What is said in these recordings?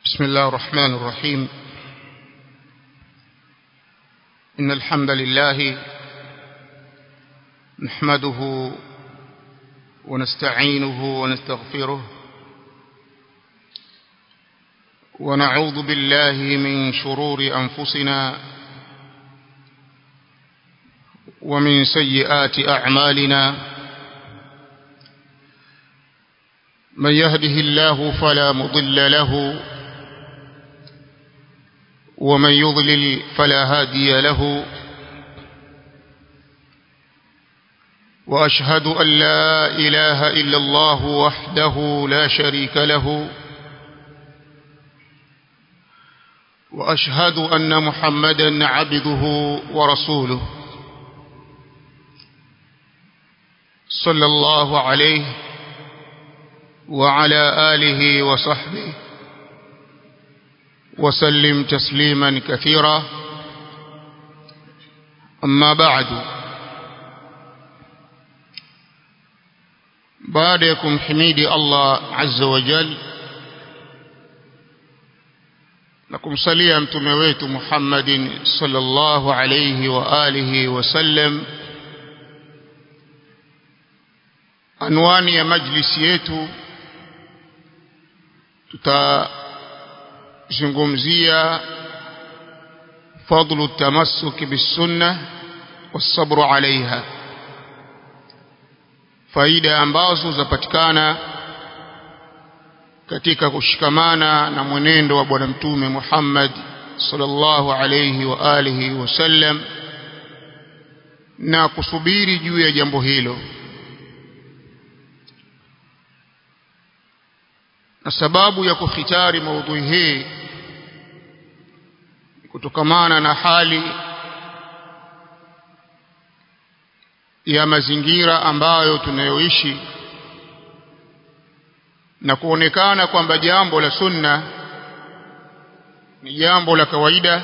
بسم الله الرحمن الرحيم إن الحمد لله نحمده ونستعينه ونستغفره ونعوذ بالله من شرور أنفسنا ومن سيئات أعمالنا من يهده الله فلا مضل له ومن يضلل فلا هادي له وأشهد أن لا إله إلا الله وحده لا شريك له وأشهد أن محمدا عبده ورسوله صلى الله عليه وعلى آله وصحبه وسلم تسليما كثيرا أما بعد بعدكم حميدي الله عز وجل لكم صليا متمويت محمد صلى الله عليه وآله وسلم anwani ya majlisi yetu tutazungumzia fadlu tamassuki bisunna wasabru alaiha faida ambazo zapatikana katika kushikamana na mwenendo wa bwana mtume Muhammad sallallahu alayhi wa alihi wasallam na kusubiri juu ya jambo hilo na sababu ya kukhitari maudhui hii kutokamana na hali ya mazingira ambayo tunayoishi na kuonekana kwamba jambo la sunna ni jambo la kawaida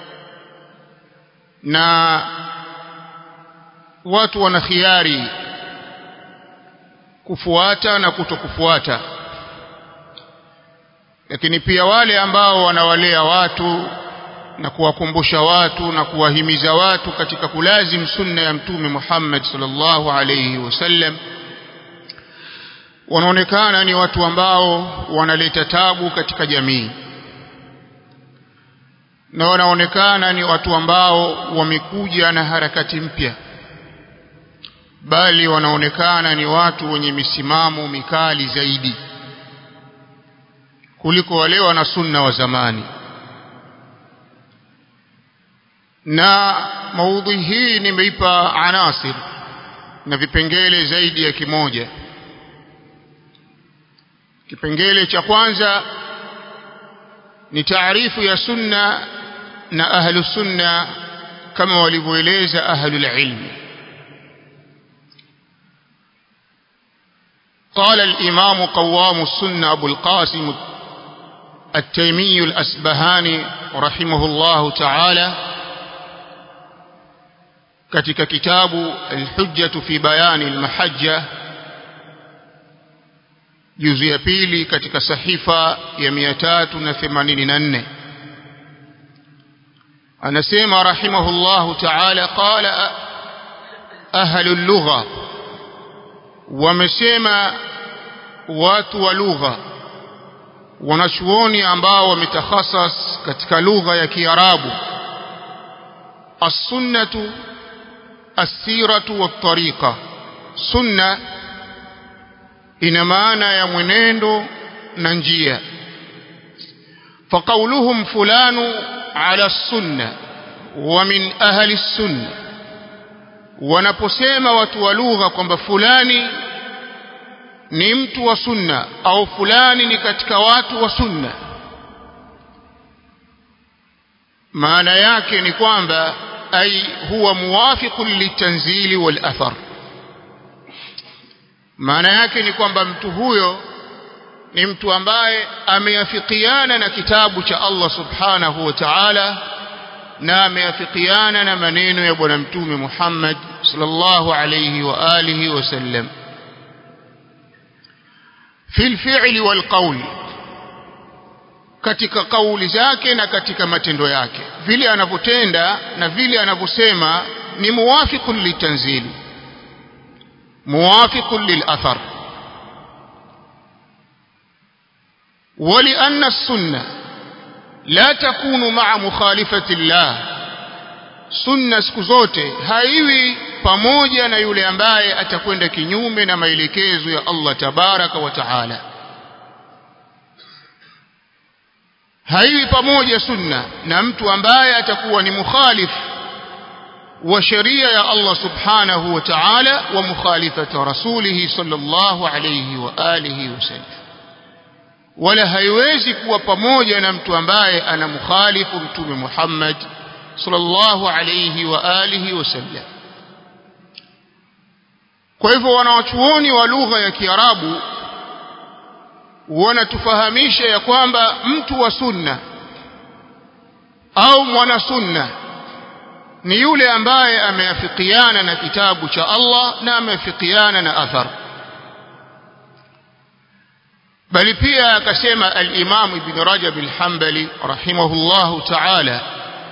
na watu wana khiari kufuata na kutokufuata lakini pia wale ambao wanawalea watu na kuwakumbusha watu na kuwahimiza watu katika kulazim sunna ya mtume Muhammad sallallahu alayhi wasallam wanaonekana ni watu ambao wanaleta tabu katika jamii na wanaonekana ni watu ambao wamekuja na harakati mpya bali wanaonekana ni watu wenye misimamo mikali zaidi kuliko wale wana sunna wa zamani na maudhui hii nimeipa anasir na vipengele zaidi ya kimoja kipengele cha kwanza ni taarifu ya sunna na ahlu sunna kama walivyoeleza ahlul ilmi قال الإمام قوام السنة أبو القاسم التيمي الأسبهاني رحمه الله تعالى katika kitabu Al-Hujjah fi Bayan al-Mahajja juzu ya pili katika sahifa ya 384 anasema rahimahullah ta'ala qala ahlu al-lugha wamesema watu wa lugha wanachuoni ambao wametakhasas katika lugha ya Kiarabu as-sunnatu as-siratu wat-tariqa sunna ina maana ya mwenendo na njia faqauluhum fulanu ala sunna wa min ahli sunna wanaposema watu wa lugha kwamba fulani ni mtu wa sunna au fulani ni katika watu wa sunna maana yake ni kwamba ay huwa muwafiqun litanzili wal athar maana yake ni kwamba mtu huyo ni mtu ambaye ameafikiana na kitabu cha Allah subhanahu wa ta'ala na ameafikiana na maneno ya bwana mtume Muhammad sallallahu alayhi wa alihi wasallam في الفعل والقول katika kauli zake na katika matendo yake vile anavyotenda na vile anavyosema ni muwafiqun litanzili muwafiqun lilathar ولأن السنة لا تكون مع مخالفة الله sunna siku zote haiwi pamoja na yule ambaye atakwenda kinyume na maelekezo ya Allah tabaraka wa taala haiwi pamoja sunna na mtu ambaye atakuwa ni mukhalif wa sheria ya Allah subhanahu wa ta'ala wa mukhalifati rasulih sallallahu alayhi wa alihi wasallam wala haiwezi kuwa pamoja na mtu ambaye anamkhalifu mtume Muhammad sallallahu alayhi wa alihi wasallam kwa hivyo wanawachuoni wa lugha ya Kiarabu wanatufahamisha ya kwamba mtu wa sunna au mwana sunna ni yule ambaye ameafikiana na kitabu cha Allah na ameafikiana na athar bali pia akasema al-Imam Ibn Rajab al-Hanbali rahimahullahu ta'ala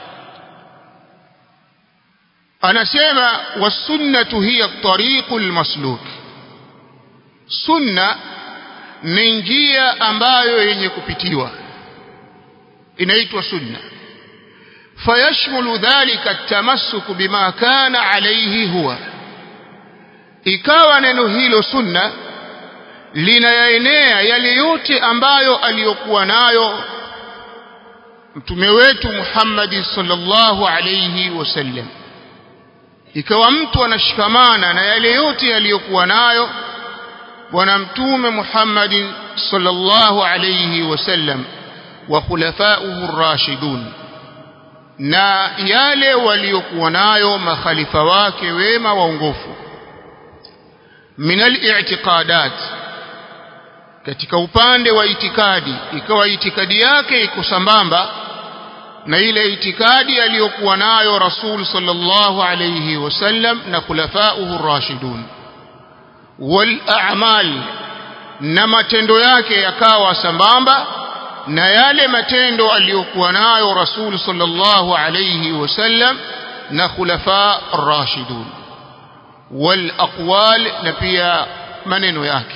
anasema wasunnatu hiya tariqul masluk sunna ni njia ambayo yenye kupitiwa inaitwa sunna fayashmulu dhalika tamassuku bima kana alayhi huwa ikawa neno hilo sunna linayaenea yale yote ambayo aliyokuwa nayo mtume wetu Muhammad sallallahu alayhi wasallam ikawa mtu anashikamana na yale yote yaliyokuwa nayo bwana mtume Muhammad sallallahu alayhi wasallam wa khulafa'uhu ar-rashidun na yale waliokuwa nayo makhalifa wake wema waongofu min al-i'tiqadat katika upande wa itikadi ikawa itikadi yake iko sambamba na ile itikadi aliyokuwa nayo rasul sallallahu alayhi wasallam na khulafa'uhu ar-rashidun wal a'mal na matendo yake yakawa sambamba na yale matendo aliyokuwa nayo rasul sallallahu alayhi wasallam na khulafa ar-rashidun wal aqwal na pia maneno yake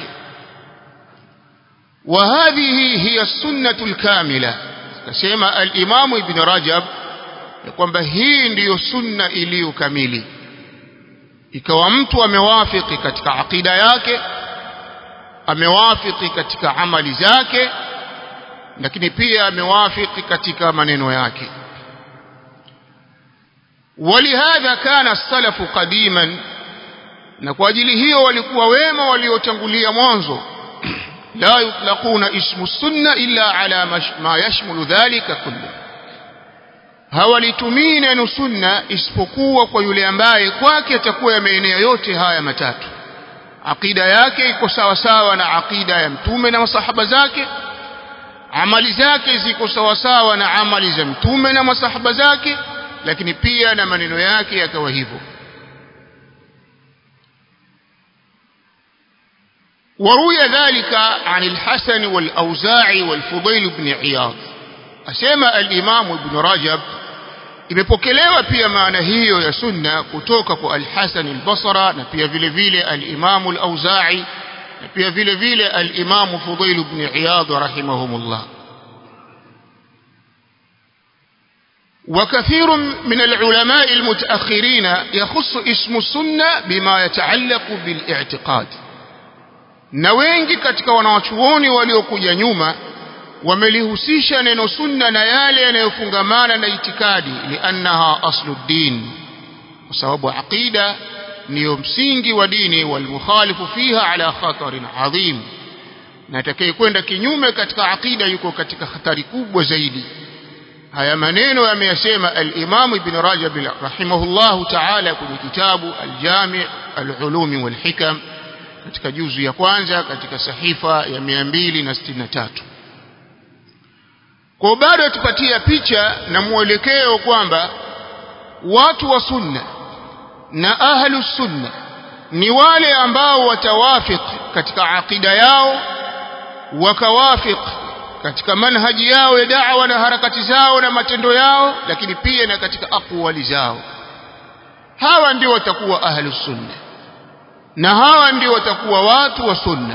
وهذه هي السنة الكاملة kasema al-Imam Ibn Rajab ya kwamba hii ndiyo sunna iliyo kamili ikawa mtu amewafiki katika akida yake amewafiki katika amali zake lakini pia amewafiki katika maneno yake ولهذا كان السلف قديما na kwa ajili hiyo walikuwa wema waliotangulia mwanzo لا يطلقون اسم السنة إلا على ما يشمل ذلك كله hawalitumii neno sunna isipokuwa kwa yule ambaye kwake atakuwa yameenea yote haya matatu aqida yake iko sawa sawa na aqida ya mtume na masahaba zake amali zake ziko sawa sawa na amali za mtume na masahaba zake lakini pia na maneno yake yakawa hivyo وروي ذلك عن الحسن والأوزاعي والفضيل بن عياض أسمى الإمام ابن رجب imepokelewa pia maana hiyo ya sunna kutoka kwa al-Hasan al-Basra na pia vile vile al-Imam al-Auza'i na pia vile vile al-Imam Fudail ibn Iyad rahimahumullah وكثير من العلماء المتأخرين يخص اسم السنة بما يتعلق بالاعتقاد na wengi katika wanawachuoni waliokuja nyuma wamelihusisha neno sunna na yale yanayofungamana na itikadi liannaha asluddin kwa sababu aqida ndiyo msingi wa dini walmukhalifu fiha ala khatarin adhim na atakayekwenda kinyume katika aqida yuko katika hatari kubwa zaidi haya maneno yameyasema al-Imam Ibn Rajab rahimahullahu ta'ala kwenye kitabu al-Jami' al-Ulum wal-Hikam katika juzu ya kwanza katika sahifa ya 263 kwa bado tupatia picha na mwelekeo kwamba watu wa sunna na ahlu sunna ni wale ambao watawafik katika aqida yao wakawafik katika manhaji yao ya da'wa na harakati zao na matendo yao lakini pia na katika aqwali zao hawa ndio watakuwa ahlus sunna na hawa ndio watakuwa watu wa sunna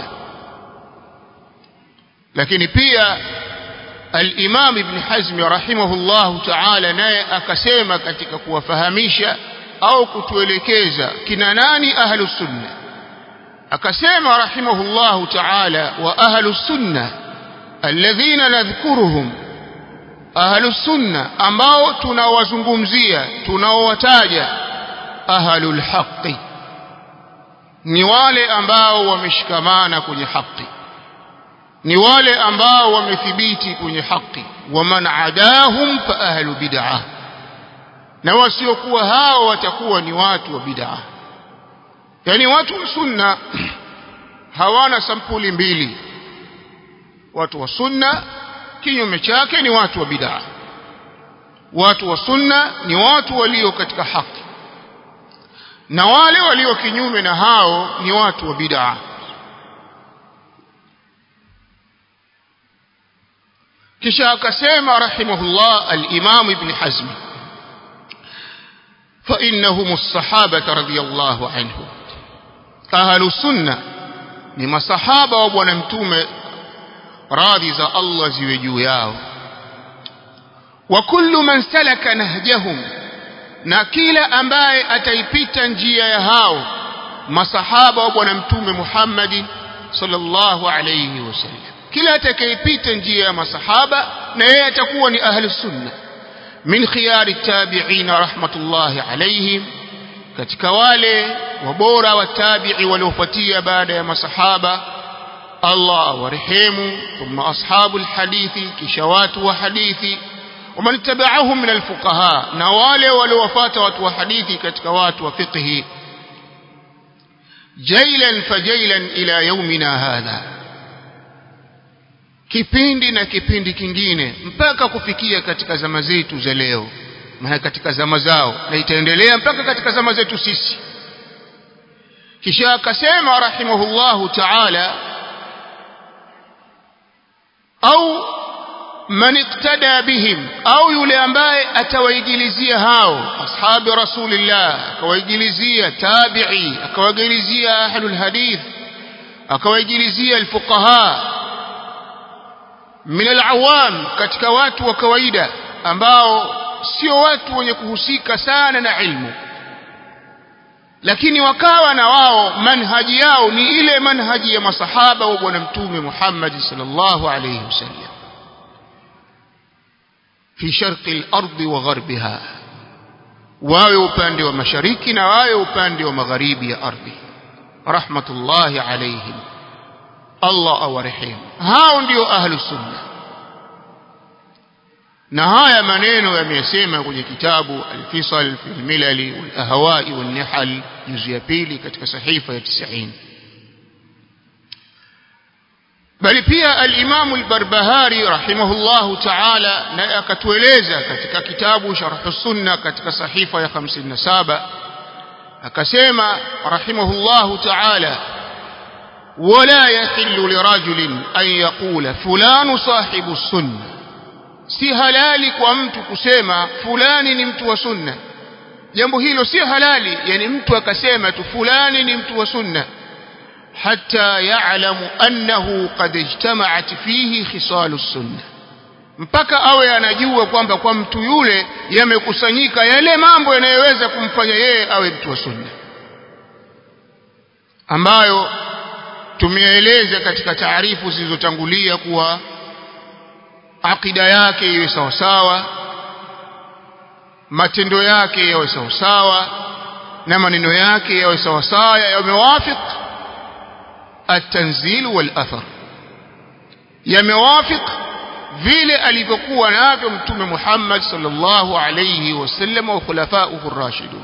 lakini pia al-Imam Ibn Hazm rahimahullahu ta'ala naye akasema katika kuwafahamisha au kutuelekeza kina nani ahlus sunna akasema rahimahullahu ta'ala wa ahlus sunna alladhina nadhkuruhum ahlus sunna ambao tunawazungumzia tunaowataja ahlul haqqi ni wale ambao wameshikamana kwenye haki ni wale ambao wamethibiti kwenye haki waman adahum fa ahlu bid'ah na wasiokuwa hao watakuwa ni watu wa bid'ah yani watu wa sunna hawana sampuli mbili watu wa sunna kinyume chake ni watu wa bid'ah watu wa sunna ni watu walio katika haki na wale walio kinyume na hao ni watu wa bid'ah kisha akasema rahimahullah al-Imam Ibn Hazm fa innahum as-sahaba radiyallahu anhu ahlu sunna ni masahaba wa bwana mtume radhi za Allah ziwe juu yao wa kullu man salaka nahjahum na kila ambaye ataipita njia ya hao masahaba wa bwana mtume Muhammad sallallahu alayhi wasallam kila atakayepita njia ya masahaba na yeye atakuwa ni ahli sunna min khiyari tabi'in rahmatullahi alayhim katika wale wabora wa tabi'i waliofuatia baada ya masahaba Allah awarehemu thumma ashabul hadithi kisha watu wa hadithi ومن تبعهم من الفقهاء na wale waliowafuata watu wa hadithi katika watu wa fiqhi jailan fajailan ila yaumina hadha kipindi na kipindi kingine mpaka kufikia katika zama zetu za leo maana katika zama zao na itaendelea mpaka katika zama zetu sisi kisha akasema rahimahullahu ta'ala au man iktada bihim au yule ambaye atawaigilizia hao ashabi rasulillah akawaigilizia tabi'i akawaigilizia ahlul hadith akawaigilizia alfuqaha min alawam katika watu wa kawaida ambao sio watu wenye kuhusika sana na ilmu lakini wakawa na wao manhaji yao ni ile manhaji ya masahaba wa bwana mtume Muhammad sallallahu alayhi wasallam fi sharqi al-ardi wa gharbiha wawe upande wa mashariki na wawe upande wa magharibi ya ardhi rahmatullahi alayhim Allah awarehemu hao ndio ahlu sunna na haya maneno yamesema kwenye kitabu al-Fisal fi al-Milal wal-Ahwa'i wal-Nihal juzu ya pili katika sahifa ya 90 bali pia al-Imam al-Barbahari rahimahullahu ta'ala naye akatueleza katika kitabu Sharh sunna katika sahifa ya 57 akasema rahimahullahu ta'ala ولا يحل لرجل أن يقول فلان صاحب السنة si halali kwa mtu kusema fulani ni mtu wa sunna jambo hilo si halali yani mtu akasema tu fulani ni mtu wa sunna hatta ya'lamu annahu qad ijtama'at fihi khisalu sunna mpaka awe anajua kwamba kwa mtu yule yamekusanyika yale mambo yanayoweza kumfanya yeye awe mtu wa sunna ambayo tumeeleza katika taarifu zilizotangulia kuwa akida yake iwe sawa sawa matendo yake yawe sawa sawa na maneno yake yawe sawa sawa yamewafiq at-tanzil wal athar yamewafiq vile alivyokuwa navyo mtume Muhammad sallallahu alayhi wasallam wa khulafa'uhu ar-rashidun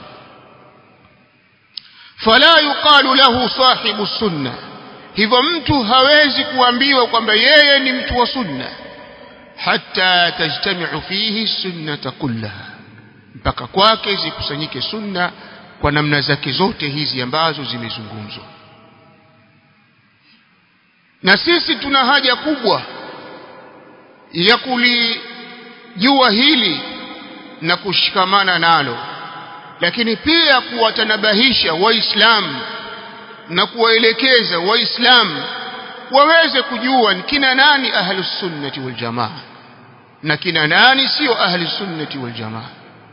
fala yuqalu lahu sahibu sunnah hivyo mtu hawezi kuambiwa kwamba yeye ni mtu wa sunna hatta tajtami'u fihi sunnata kullaha mpaka kwake zikusanyike sunna kwa namna zake zote hizi ambazo zimezungumzwa na sisi tuna haja kubwa ya kulijua hili na kushikamana nalo lakini pia kuwatanabahisha waislamu na kuwaelekeza waislamu waweze kujua ni kina nani ahlus sunnati wal jamaa na kina nani sio ahlus sunnati wal jamaa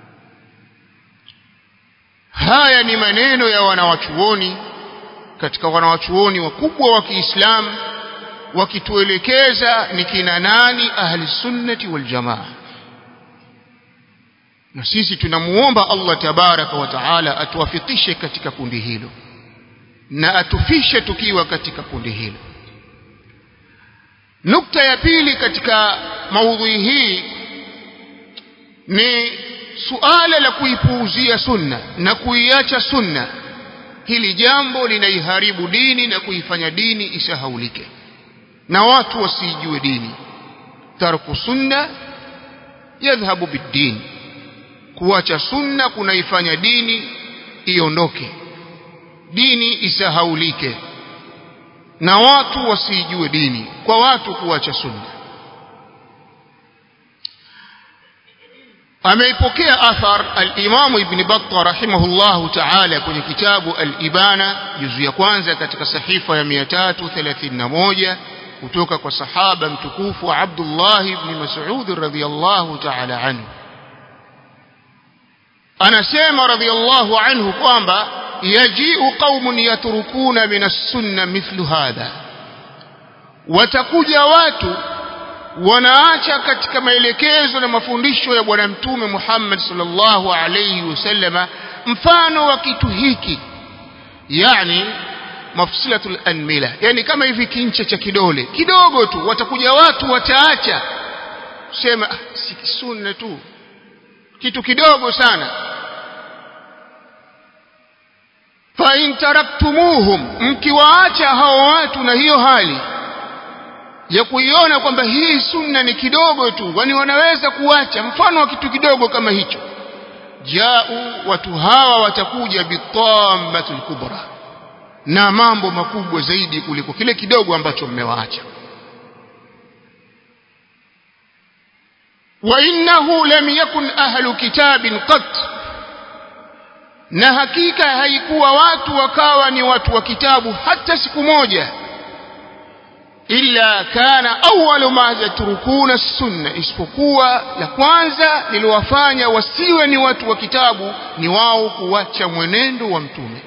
haya ni maneno ya wanawachuoni katika wanawachuoni wakubwa wa Kiislamu wakituelekeza ni kina nani ahli sunnati wal jamaa na sisi tunamuomba Allah tabaraka wa taala atuwafikishe katika kundi hilo na atufishe tukiwa katika kundi hilo nukta ya pili katika maudhui hii ni suala la kuipuuzia sunna na kuiacha sunna hili jambo linaiharibu dini na kuifanya dini isahaulike na watu wasijue dini tarku sunna yadhhabu biddin kuacha sunna kunaifanya dini iondoke dini isahaulike na watu wasijue dini kwa watu kuacha sunna ameipokea athar al-Imam Ibn Battah rahimahullahu ta'ala kwenye kitabu al-Ibana juzu ya kwanza katika sahifa ya 331 kutoka kwa sahaba mtukufu Abdullah ibn Mas'ud radhiyallahu ta'ala anhu anasema radhiyallahu anhu kwamba yaji'u qaumun yatrukuna min as-sunnah mithlu hadha watakuja watu wanaacha katika maelekezo na mafundisho ya bwana mtume Muhammad sallallahu alayhi wasallama mfano wa kitu hiki yani mafsilatul anmila yani kama hivi kincha cha kidole kidogo tu watakuja watu wataacha sema ah, si sunna tu kitu kidogo sana fa in taraktumuhum mkiwaacha hao watu na hiyo hali ya kuiona kwamba hii sunna ni kidogo tu kwani wanaweza kuacha mfano wa kitu kidogo kama hicho jau watu hawa watakuja bitammatul kubra na mambo makubwa zaidi kuliko kile kidogo ambacho mmewaacha wa innahu lam yakun ahlu kitabin qat na hakika haikuwa watu wakawa ni watu wa kitabu hata siku moja illa kana awwalu ma yatrukuna sunna isipokuwa la kwanza liliwafanya wasiwe ni watu wa kitabu ni wao kuacha mwenendo wa mtume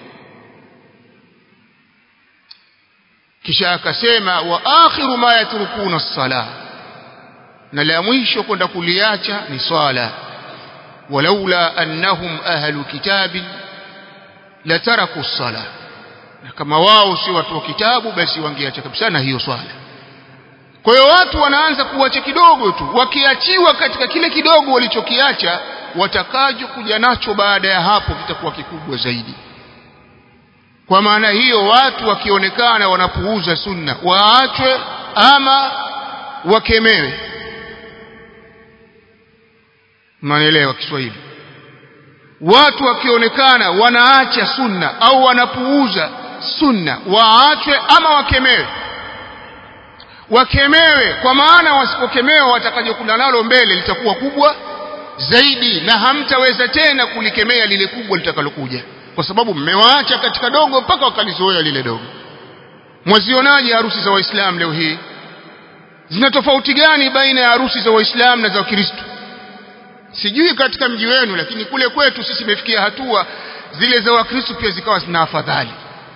kisha akasema wa akhiru ma yatrukuna as-sala na la mwisho kwenda kuliacha ni swala walaula annahum ahlu kitabin lataraku as-sala na kama wao si watu wa kitabu basi wangeacha kabisa na hiyo swala kwa hiyo watu wanaanza kuacha kidogo tu wakiachiwa katika kile kidogo walichokiacha watakacho kuja nacho baada ya hapo kitakuwa kikubwa zaidi kwa maana hiyo watu wakionekana wanapuuza sunna waachwe ama wakemewe mnaelewa Kiswahili watu wakionekana wanaacha sunna au wanapuuza sunna waachwe ama wakemewe wakemewe kwa maana wasipokemewa watakajokula nalo mbele litakuwa kubwa zaidi na hamtaweza tena kulikemea lile kubwa litakalokuja kwa sababu mmewaacha katika dogo mpaka wakalizoea lile dogo mwazionaje harusi za waislamu leo hii zina tofauti gani baina ya harusi za waislamu na za wakristo sijui katika mji wenu lakini kule kwetu sisi imefikia hatua zile za wakristo pia zikawa zina afadhali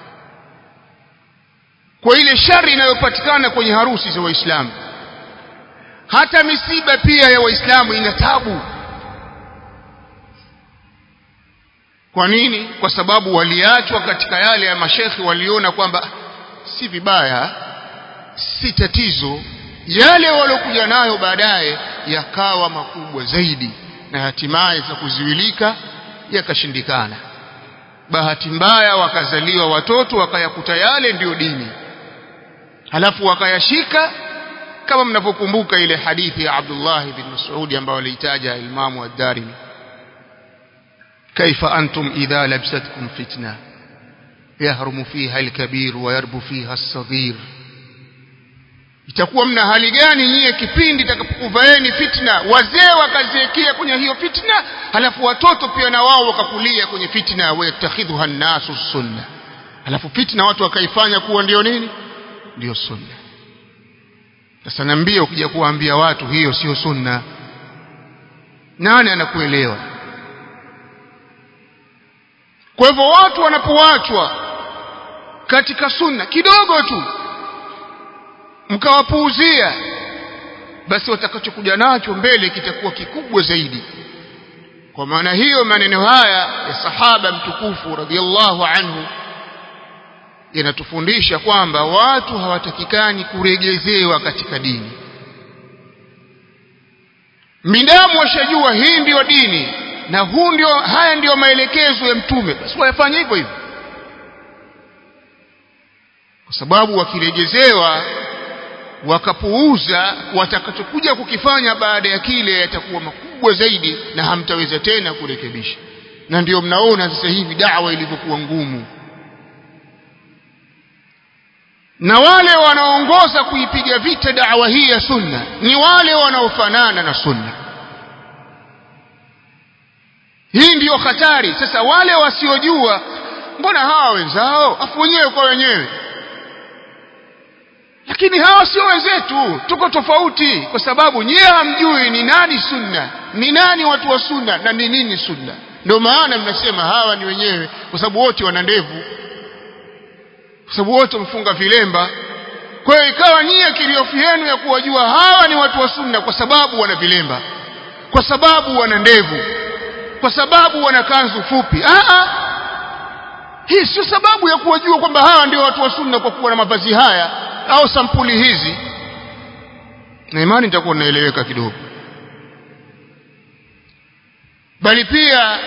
kwa ile shari inayopatikana kwenye harusi za waislamu hata misiba pia ya waislamu ina tabu kwa nini kwa sababu waliachwa katika yale ya mashekhi waliona kwamba si vibaya si tatizo yale waliokuja nayo baadaye yakawa makubwa zaidi na hatimaye za kuziwilika yakashindikana bahati mbaya wakazaliwa watoto wakayakuta yale ndiyo dini halafu wakayashika kama mnavyokumbuka ile hadithi ya Abdullah bin Mas'ud ambayo aliitaja Imam ad-Darimi كيف أنتم إذا لبستكم فتنة يهرم فيها الكبير ويربو فيها الصغير itakuwa mna hali gani nyie kipindi itakapokuvaeni fitna wazee wakaziekea kwenye hiyo fitna halafu watoto pia na wao wakakulia kwenye fitna wayattakhidhuha nnasu sunna halafu fitna watu wakaifanya kuwa ndio nini ndio sunna sasa naambia ukija kuwaambia watu hiyo sio sunna nani anakuelewa kwa hivyo watu wanapoachwa katika sunna kidogo tu mkawapuuzia basi watakachokuja nacho mbele kitakuwa kikubwa zaidi kwa maana hiyo maneno haya ya sahaba mtukufu radhiallahu anhu yanatufundisha kwamba watu hawatakikani kuregezewa katika dini midamu washajua hii ndiyo dini na huu ndio haya ndiyo maelekezo ya mtume basi wayafanye hivyo hivyo kwa sababu wakiregezewa wakapuuza watakachokuja kukifanya baada ya kile yatakuwa makubwa zaidi na hamtaweza tena kurekebisha na ndio mnaona sasa hivi dawa ilivyokuwa ngumu na wale wanaongoza kuipiga vita dawa hii ya sunna ni wale wanaofanana na sunna hii ndiyo hatari sasa wale wasiojua mbona hawa wenzao afu wenyewe kwa wenyewe lakini hawa sio wenzetu tuko tofauti kwa sababu nyie hamjui ni nani sunna ni nani watu wa sunna na ni nini sunna ndio maana mnasema hawa ni wenyewe kwa sababu wote wana ndevu kwa sababu wote wamefunga vilemba kwa hiyo ikawa nyie kiriofu yenu ya kuwajua hawa ni watu wa sunna kwa sababu wana vilemba kwa sababu wana ndevu kwa sababu wana kanzu fupi Aa, hii sio sababu ya kuwajua kwamba hawa ndio watu wa sunna kwa kuwa na mavazi haya au sampuli hizi na imani nitakuwa naeleweka kidogo bali pia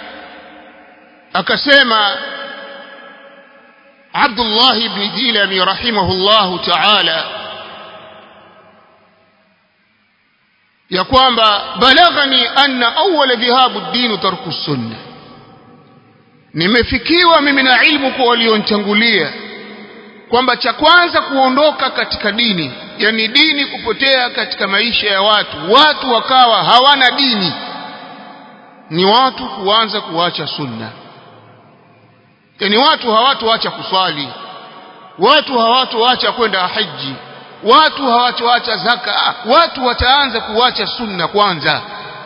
akasema Abdullah ibn Jilani rahimahullahu ta'ala ya kwamba balaghani anna awwala dhahabu ad-din tarku sunna nimefikiwa mimi na ilmu kwa walionitangulia kwamba cha kwanza kuondoka katika dini yani dini kupotea katika maisha ya watu watu wakawa hawana dini ni watu kuanza kuacha sunna yani watu hawatoacha kuswali watu hawatoacha kwenda haji watu hawatoacha zaka watu wataanza kuacha sunna kwanza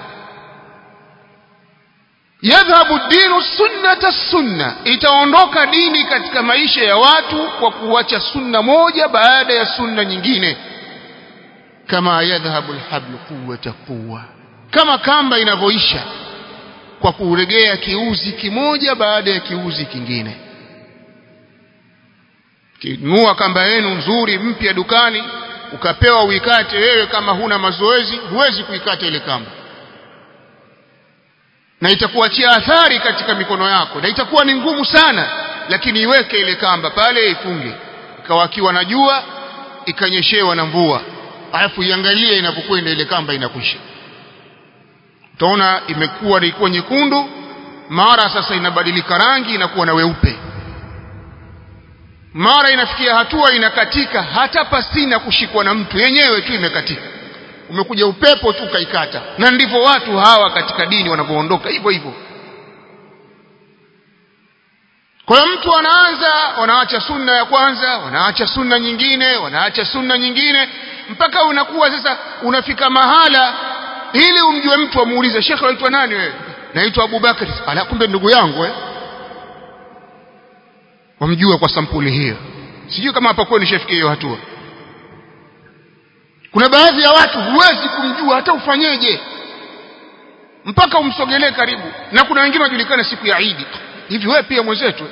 yadhhabu dinu sunnata sunna itaondoka dini katika maisha ya watu kwa kuacha sunna moja baada ya sunna nyingine kama yadhhabu alhablu quwwata quwwa kama kamba inavyoisha kwa kuregea kiuzi kimoja baada ya kiuzi kingine kinunua kamba yenu nzuri mpya dukani ukapewa uikate wewe kama huna mazoezi huwezi kuikata ile kamba na itakuachia athari katika mikono yako na itakuwa ni ngumu sana lakini iweke ile kamba pale ifunge ikawakiwa na jua ikanyeshewa na mvua alafu iangalie inapokwenda ile kamba inakwisha utaona imekuwa ilikuwa nyekundu mara sasa inabadilika rangi inakuwa na weupe mara inafikia hatua inakatika hata pasina kushikwa na mtu yenyewe tu imekatika umekuja upepo tu kaikata na ndivyo watu hawa katika dini wanavyoondoka hivyo hivyo kwa hiyo mtu anaanza wanaacha sunna ya kwanza wanaacha sunna nyingine wanaacha sunna nyingine mpaka unakuwa sasa unafika mahala ili umjue mtu amuulize shekhe waitwa nani wewe naitwa Abubakar ala kumbe ndugu yangu eh wamjua kwa sampuli hiyo sijui kama hapa kwenu nishafikia hiyo hatua kuna baadhi ya watu huwezi kumjua hata ufanyeje mpaka umsogelee karibu na kuna wengine wajulikana siku ya Idi hivi wewe pia mwenzetu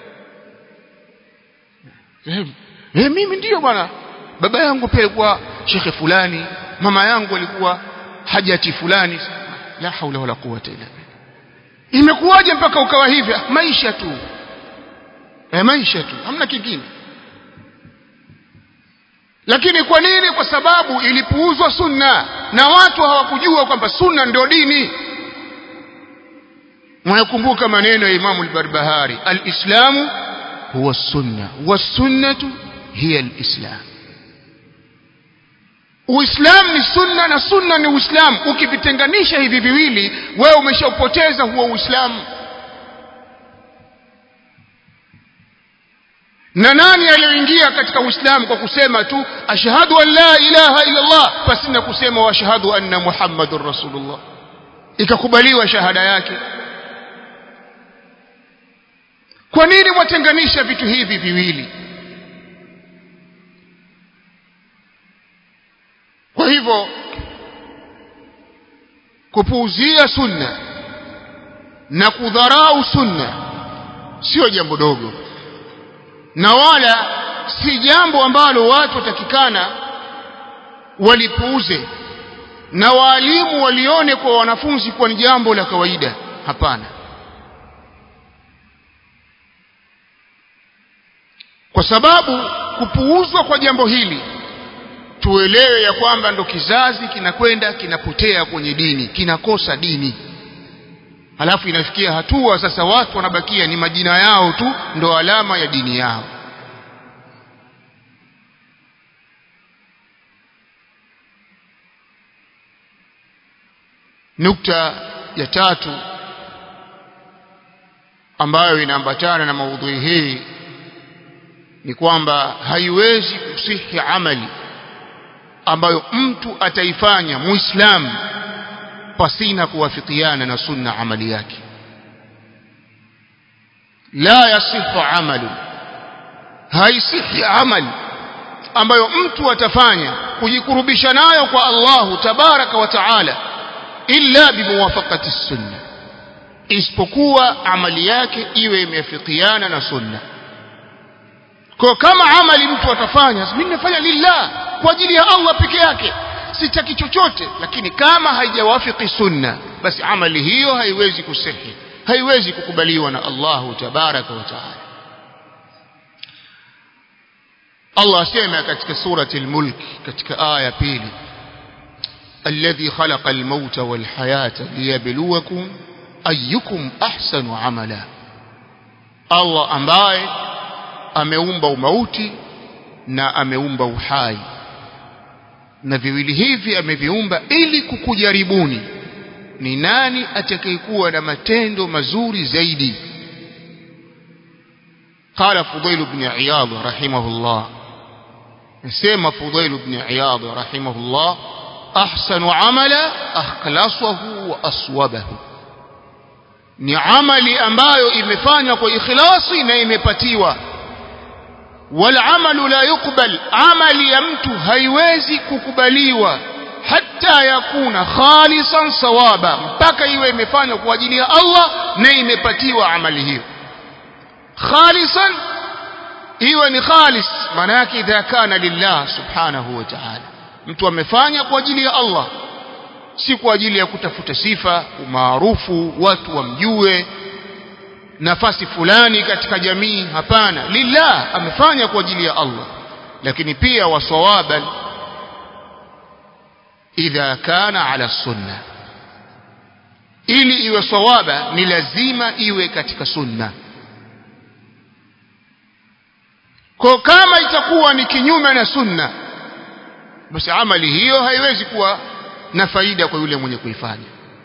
eh, eh mimi ndiyo bwana baba yangu pia alikuwa shekhe fulani mama yangu alikuwa hajati fulani la haula wala quwwata illa billah imekuwaje mpaka ukawa hivi maisha tu eh maisha tu hamna kingine lakini kwa nini kwa sababu ilipuuzwa sunna na watu hawakujua kwamba sunna ndio dini mnakumbuka maneno ya Imam al-Barbahari al-Islamu huwa sunna was-sunnatu hiya al-Islam uislamu ni sunna na sunna ni uislamu ukivitenganisha hivi viwili wewe umeshaupoteza huo uislamu na nani aliyoingia katika uislamu kwa kusema tu ashhadu an la ilaha illa allah pasina kusema wa ashhadu anna muhammadur rasulullah ikakubaliwa shahada yake kwa nini mwatenganisha vitu hivi viwili kwa hivyo kupuuzia sunna na kudharau sunna sio jambo dogo na wala si jambo ambalo watu watakikana walipuuze na waalimu walione kwa wanafunzi kuwa ni jambo la kawaida hapana kwa sababu kupuuzwa kwa jambo hili tuelewe ya kwamba ndo kizazi kinakwenda kinapotea kwenye dini kinakosa dini halafu inafikia hatua sasa watu wanabakia ni majina yao tu ndo alama ya dini yao nukta ya tatu ambayo inaambatana na maudhui hii ni kwamba haiwezi kusihi amali ambayo mtu ataifanya muislamu pasina kuwafikiana na sunna amali yake la yasihu amalu haisihi amali ambayo mtu atafanya kujikurubisha nayo kwa Allahu tabaraka wa taala illa bimuwafaqati sunna isipokuwa amali yake iwe imeafikiana na sunna kwa kama amali mtu atafanya mimi nafanya lillah kwa ajili ya Allah peke yake sitaki chochote lakini kama haijawafiki sunna basi amali hiyo haiwezi kusihi haiwezi kukubaliwa na Allahu tabaraka wa taala Allah asema katika surati al-mulk katika aya pili الذي خلق الموت والحياة ليبلوكم أيكم أحسن عملا الله ambaye ameumba umauti na ameumba uhai na viwili hivi ameviumba ili kukujaribuni ni nani atakayekuwa na matendo mazuri zaidi قال فضيل بن عياض رحمه الله سيما فضيل بن عياض رحمه الله أحسن عملا أخلصه وأصوبه ni amali ambayo imefanywa kwa ikhlasi na imepatiwa والعمل لا يقبل عمل ya mtu haiwezi kukubaliwa hata yakuna khalisan sawaba mpaka iwe imefanywa kwa ajili ya Allah na imepatiwa amali hiyo khalisan iwe ni khalis maana yake idha kana lillah subhanahu wa ta'ala mtu amefanya kwa ajili ya Allah si kwa ajili ya kutafuta sifa umaarufu watu wamjue nafasi fulani katika jamii hapana lillah amefanya kwa ajili ya Allah lakini pia wasawaban idha kana ala sunna ili iwe sawaba ni lazima iwe katika sunna kwa kama itakuwa ni kinyume na sunna basi amali hiyo haiwezi kuwa na faida kwa yule mwenye kuifanya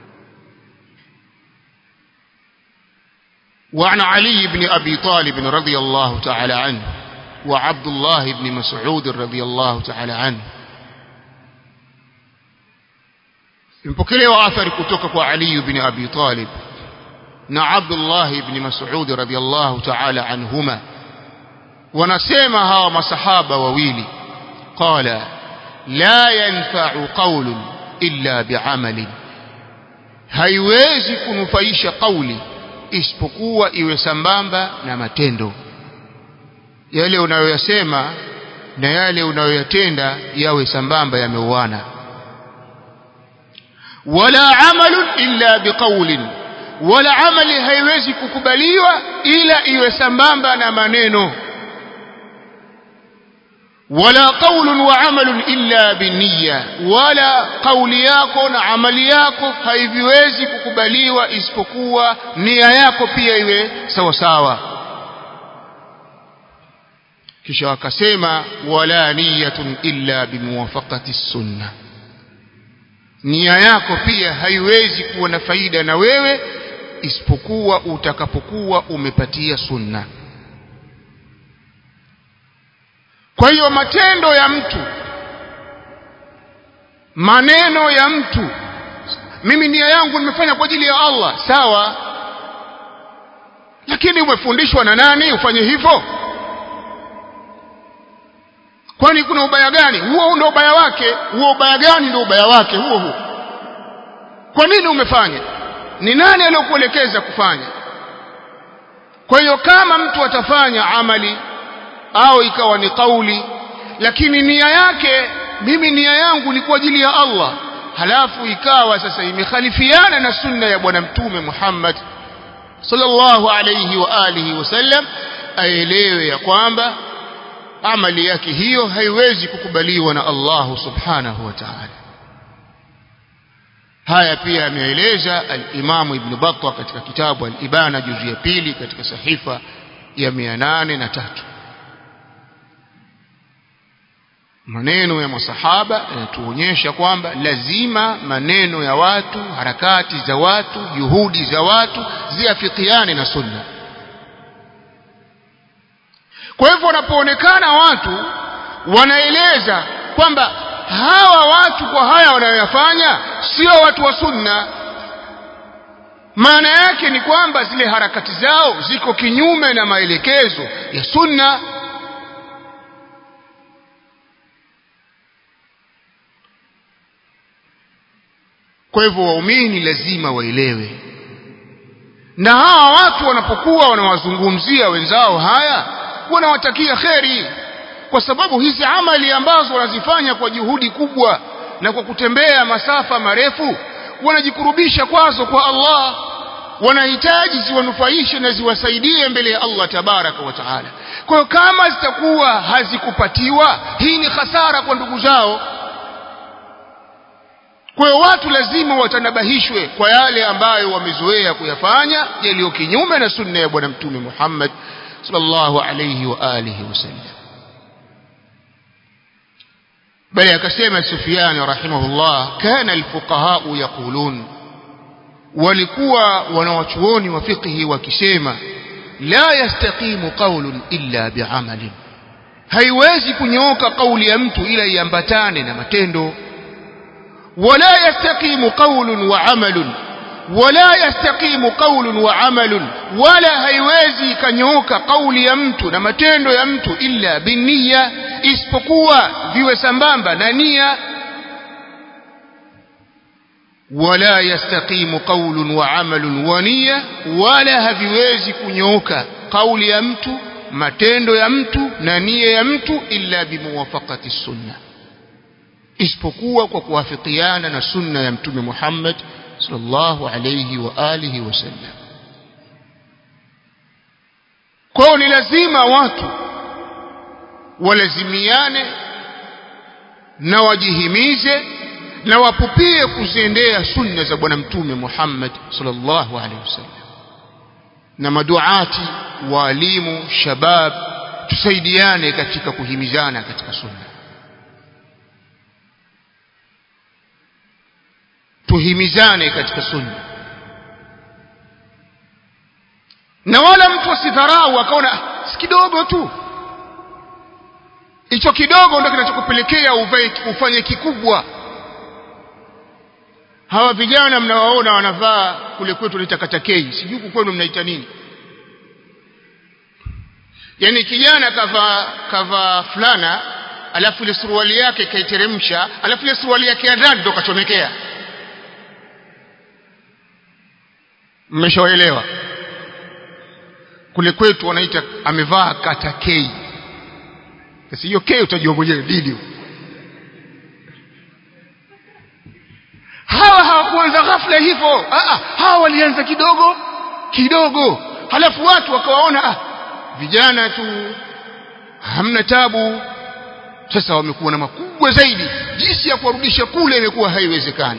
وعن علي بن أبي طالب رضي الله تعالى عنه وعبد الله بن مسعود رضي الله تعالى عنه mpokelewa athari kutoka kwa Ali ibn Abi Talib na Abdullah ibn Mas'ud radhiyallahu ta'ala anhuma wanasema hawa masahaba wawili qala la yanfa'u qawlun illa bi'amalin haiwezi kunufaisha kauli isipokuwa iwe sambamba na matendo yale unayoyasema na yale unayoyatenda yawe sambamba yameuana wala amalun illa biqaulin wala amali haiwezi kukubaliwa ila iwe sambamba na maneno wala qaulun wa amalun illa binniya wala kauli yako na amali yako haiviwezi kukubaliwa isipokuwa nia yako pia iwe sawa sawa kisha wakasema wala niyatun illa bimuwafaqati sunna nia yako pia haiwezi kuwa na faida na wewe isipokuwa utakapokuwa umepatia sunna kwa hiyo matendo ya mtu maneno ya mtu mimi nia yangu nimefanya kwa ajili ya Allah sawa lakini umefundishwa na nani ufanye hivyo kwani kuna ubaya gani huo ndio ubaya wake huo ubaya gani ndio ubaya wake huo huo kwa nini umefanya ni nani aliyokuelekeza kufanya kwa hiyo kama mtu atafanya amali au ikawa ni kauli lakini nia yake mimi nia yangu ni kwa ajili ya Allah halafu ikawa sasa imekhalifiana na sunna ya bwana mtume Muhammad sallallahu alayhi wa alihi wasallam aelewe ya kwamba amali yake hiyo haiwezi kukubaliwa na Allah subhanahu wa ta'ala haya pia ameeleza al-Imam Ibn Battah katika kitabu al-Ibana juzu ya pili katika sahifa ya 803 maneno ya masahaba yanatuonyesha kwamba lazima maneno ya watu harakati za watu juhudi za watu ziafikiane na sunna kwa hivyo wanapoonekana watu wanaeleza kwamba hawa watu kwa haya wanayoyafanya sio watu wa sunna maana yake ni kwamba zile harakati zao ziko kinyume na maelekezo ya sunna kwa hivyo waumini lazima waelewe na hawa watu wanapokuwa wanawazungumzia wenzao haya wanawatakia kheri kwa sababu hizi amali ambazo wanazifanya kwa juhudi kubwa na kwa kutembea masafa marefu wanajikurubisha kwazo kwa Allah wanahitaji ziwanufaishe na ziwasaidie mbele ya Allah tabaraka wa taala kwa hiyo kama zitakuwa hazikupatiwa hii ni hasara kwa ndugu zao kwa hiyo watu lazima watanabahishwe kwa yale ambayo wamezoea kuyafanya yaliyo kinyume na sunna ya bwana mtume Muhammad sallallahu alayhi wa alihi wasallam bali akasema Sufyan rahimahullah kana alfuqaha yaqulun walikuwa wanawachuoni wa fiqhi wakisema la yastaqimu qawlun illa bi'amalin haiwezi kunyooka kauli ya mtu ila iambatane na matendo ولا يستقيم قول وعمل ولا يستقيم قول وعمل ولا haiwezi kanyoka kauli ya mtu na matendo ya mtu illa binniya isipokuwa viwe sambamba na nia ولا يستقيم قول وعمل ونية ولا haviwezi kunyoka kauli ya mtu matendo ya mtu na nia ya mtu illa bimuwafaqati sunnah isipokuwa kwa kuwafikiana na sunna ya mtume Muhammad sallallahu alayhi wa alihi wasallam kwao ni lazima watu walazimiane na wajihimize na wapupie kuziendea sunna za bwana mtume Muhammad sallallahu alayhi wasallam na maduati waalimu shabab tusaidiane katika kuhimizana katika sunna tuhimizane katika sunna na wala mtu asidharau akaona ah, si kidogo tu hicho kidogo ndio kinachokupelekea ufanye kikubwa hawa vijana mnawaona wanavaa kule kwetu ni takatakei sijui kwenu mnaita nini yani kijana kavaa kavaa fulana alafu ile suruali yake kaiteremsha alafu ile suruali yake ya ndani ndo kachomekea mmeshaelewa kule kwetu wanaita amevaa kata kei sasa hiyo kei utajua mwenyewe video hawa hawakuanza ghafla hivyo ah hawa walianza kidogo kidogo halafu watu wakawaona ah vijana tu hamna tabu sasa wamekuwa na makubwa zaidi jinsi ya kuwarudisha kule imekuwa haiwezekani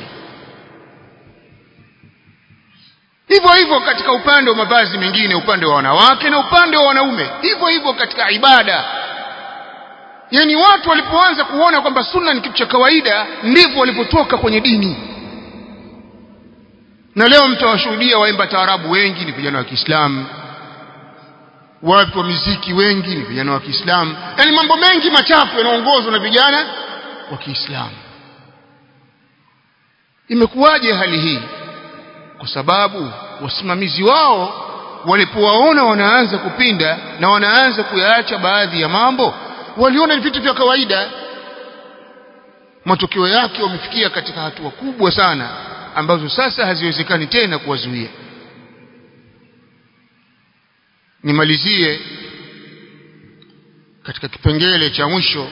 hivyo hivyo katika upande wa mavazi mengine upande wa wanawake na upande wa wanaume hivyo hivyo katika ibada yani watu walipoanza kuona kwamba sunna ni kitu cha kawaida ndivyo walipotoka kwenye dini na leo mtawashuhudia waimba taarabu wengi ni vijana wa Kiislamu watu wa miziki wengi ni vijana wa Kiislamu yani mambo mengi machafu yanaongozwa na vijana wa Kiislamu imekuwaje hali hii kwa sababu wasimamizi wao walipowaona wanaanza kupinda na wanaanza kuyaacha baadhi ya mambo waliona ni vitu vya kawaida matokeo yake wamefikia katika hatua kubwa sana ambazo sasa haziwezekani tena kuwazuia nimalizie katika kipengele cha mwisho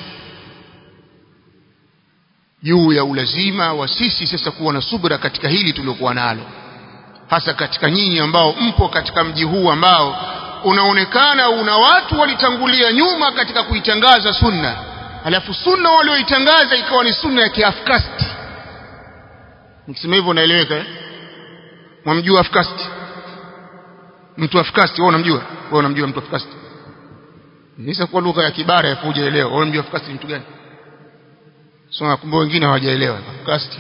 juu ya ulazima wa sisi sasa kuwa na subra katika hili tuliokuwa nalo hasa katika nyinyi ambao mpo katika mji huu ambao unaonekana una watu walitangulia nyuma katika kuitangaza sunna alafu sunna walioitangaza ikawa ni sunna ya kiafkasti nikisema hivyo naeleweka eh? mwamjua afkasti mtu afkasti wewe unamjua wewe unamjua mtu afkasti Nisa kwa lugha ya kibara ya kujaelewa wewe unamjua afkasti ni mtu gani so kumbe wengine hawajaelewa afkasti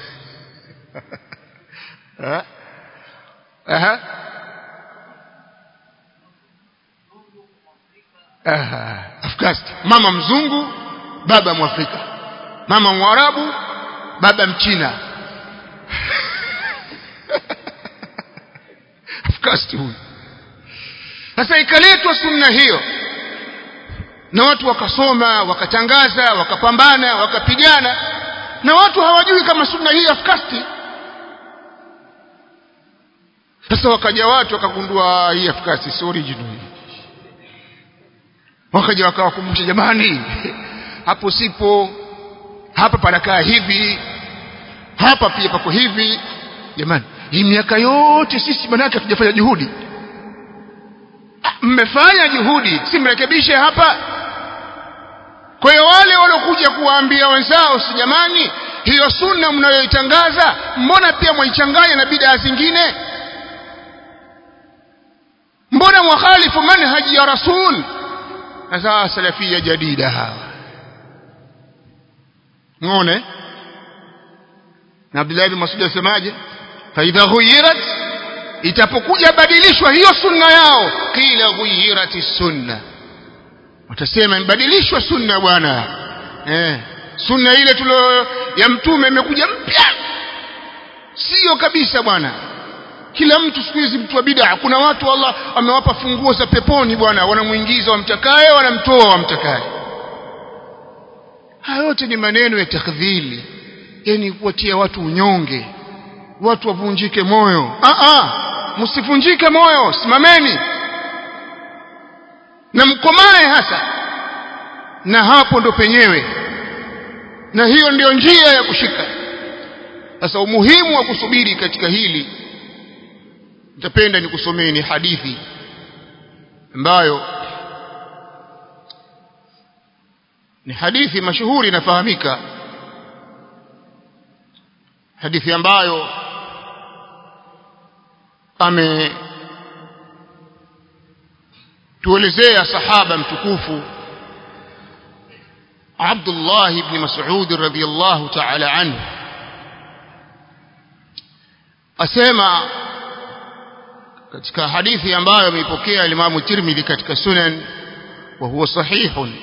eh aha aha afkasti mama mzungu baba mwafrika mama mwarabu baba mchina afkasti huyu sasa ikaletwa sunna hiyo na watu wakasoma wakatangaza wakapambana wakapigana na watu hawajui kama sunna hii afkasti sasa wakaja watu wakagundua hii afkasti si original wakaja wakawakumbusha jamani hapo sipo hapa panakaa hivi hapa pia pako hivi jamani hii miaka yote sisi manake hatujafanya juhudi mmefanya juhudi si mrekebishe hapa kwa hiyo wale waliokuja kuwaambia wenzao si jamani hiyo sunna mnayoitangaza mbona pia mwaichanganya na bidaa zingine mbona mwakhalifu manhaji ya rasul sasa salafia jadida hawa ngone na Abdullah bin Mas'ud asemaje fa idha ghuyirat itapokuja badilishwa hiyo sunna yao kila ghuyirati sunna watasema imebadilishwa sunna bwana eh sunna ile tulio ya mtume imekuja mpya sio kabisa bwana kila mtu siku hizi mtu wa bid'a kuna watu Allah amewapa funguo za peponi bwana wanamuingiza wamtakaye wanamtoa wamtakaye haya yote ni maneno ya takdhili yani kuwatia watu unyonge watu wavunjike moyo a a msivunjike moyo simameni na mkomae hasa na hapo ndo penyewe na hiyo ndiyo njia ya kushika sasa umuhimu wa kusubiri katika hili nitapenda nikusomeni hadithi ambayo ni hadithi mashuhuri inafahamika hadithi ambayo ame tuelezea sahaba mtukufu Abdullah ibn Mas'ud radhiyallahu ta'ala anhu asema katika hadithi ambayo ameipokea Imam Tirmidhi katika Sunan wa huwa sahihun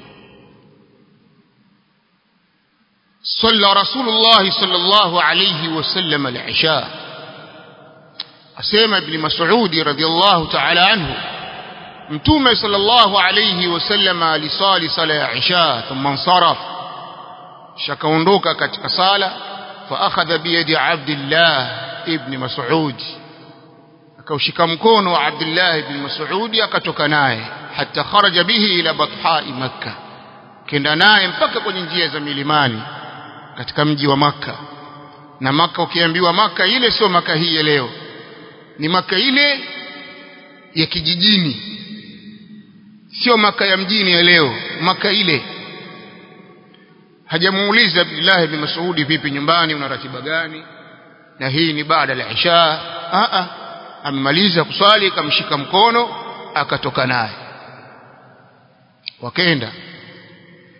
صلى رسول الله صلى الله عليه وسلم العشاء أسيما بن مسعود رضي الله تعالى عنه متومة صلى الله عليه وسلم لصال صلاة عشاء ثم انصرف شكوندوك كتك صالة فأخذ بيد عبد الله ابن مسعود akaushika mkono wa Abdullah ibn Mas'ud akatoka naye hata kharaja bihi ila bathai Makkah kenda naye mpaka kwenye njia za milimani katika mji wa maka na maka ukiambiwa maka ile sio maka hii ya leo ni maka ile ya kijijini sio maka ya mjini ya leo maka ile hajamuuliza Abdullah ibn Mas'ud vipi nyumbani una ratiba gani na hii ni baada ya isha a a amemaliza kuswali akamshika mkono akatoka naye wakaenda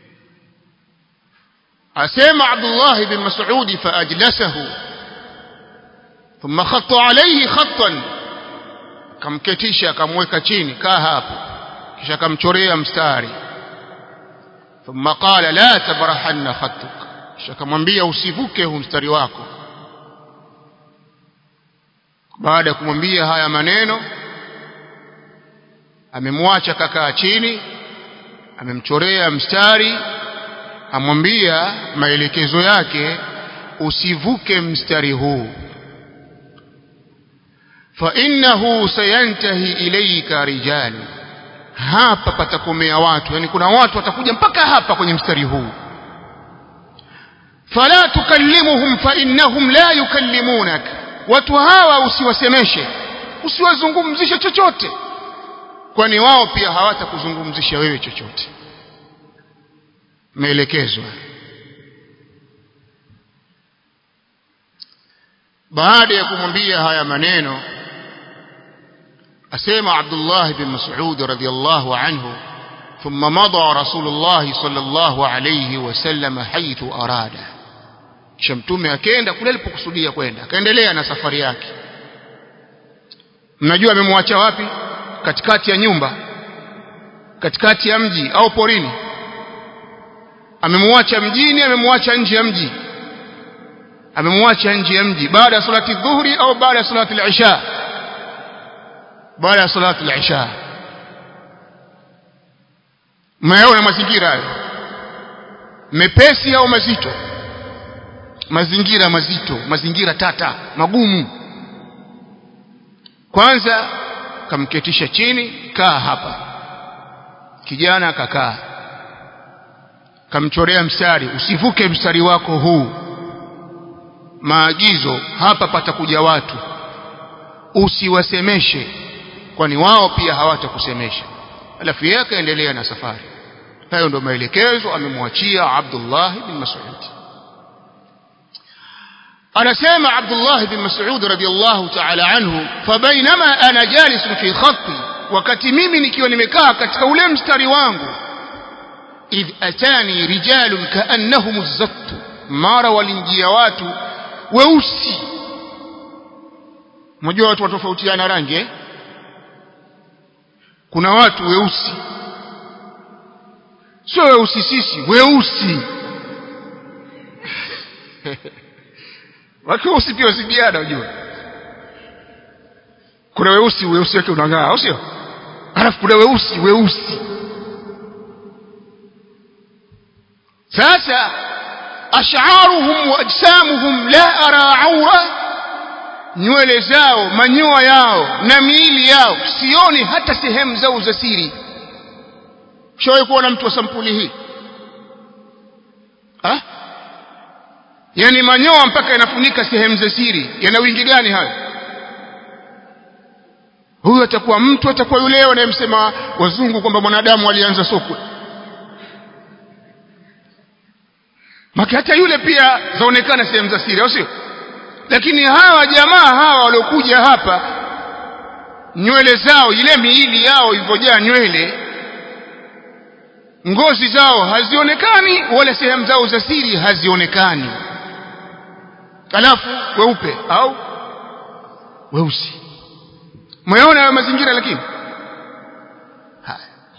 asema Abdullah bin Mas'ud faajlasahu thumma khatta alayhi khattan kamketisha akamweka chini kaa hapo kisha akamchorea mstari thumma qala la tabrahanna khattuk kisha akamwambia usivuke huu mstari wako baada ya kumwambia haya maneno amemwacha kakaa chini amemchorea mstari amwambia maelekezo yake usivuke mstari huu fa innahu sayantahi ilayka rijal hapa patakomea watu yani kuna watu watakuja mpaka hapa kwenye mstari huu fala tukallimuhum fa innahum la yukallimunak watu hawa usiwasemeshe usiwazungumzishe chochote kwani wao pia hawatakuzungumzisha wewe chochote maelekezwa baada ya kumwambia haya maneno asema Abdullah bin Mas'ud radhiyallahu anhu ثم مضى رسول الله صلى الله عليه وسلم حيث أراد kisha mtume akaenda kule alipokusudia kwenda akaendelea na safari yake mnajua amemwacha wapi katikati ya nyumba katikati ya mji au porini amemwacha mjini amemwacha nje ya mji amemwacha nje ya mji baada ya salati dhuhri au baada ya salati al-isha baada ya salati al-isha mayaona mazingira hayo mepesi au mazito mazingira mazito mazingira tata magumu kwanza kamketisha chini kaa hapa kijana akakaa kamchorea mstari usivuke mstari wako huu maagizo hapa patakuja watu usiwasemeshe kwani wao pia hawatakusemesha alafu yeye akaendelea na safari hayo ndio maelekezo amemwachia Abdullah bin Mas'ud anasema Abdullah bin Mas'ud radiyallahu ta'ala anhu fabainama ana jalis fi khatti wakati mimi nikiwa nimekaa katika ule mstari wangu idh atani rijalun kaannahum az-zatt mara walinjia watu weusi mmoja watu watofautiana rangi eh? kuna watu weusi sio weusi sisi weusi wakiweusi pia wasibiana unajua kuna weusi weusi wake unang'aa au sio alafu kuna weusi weusi sasa ash'aruhum wa ajsamuhum la ara aura nywele zao manyoya yao na miili yao sioni hata sehemu zao za siri shawahi kuona mtu wa sampuli hii ha? yani manyoya mpaka yanafunika sehemu za siri yana wingi gani hayo huyu atakuwa mtu atakuwa yule anayemsema wazungu kwamba mwanadamu alianza sokwe maka hata yule pia zaonekana sehemu za siri au sio lakini hawa jamaa hawa waliokuja hapa nywele zao ile miili yao ilivyojaa nywele ngozi zao hazionekani wala sehemu zao za siri hazionekani alafu weupe au weusi mmeona hayo mazingira lakini haya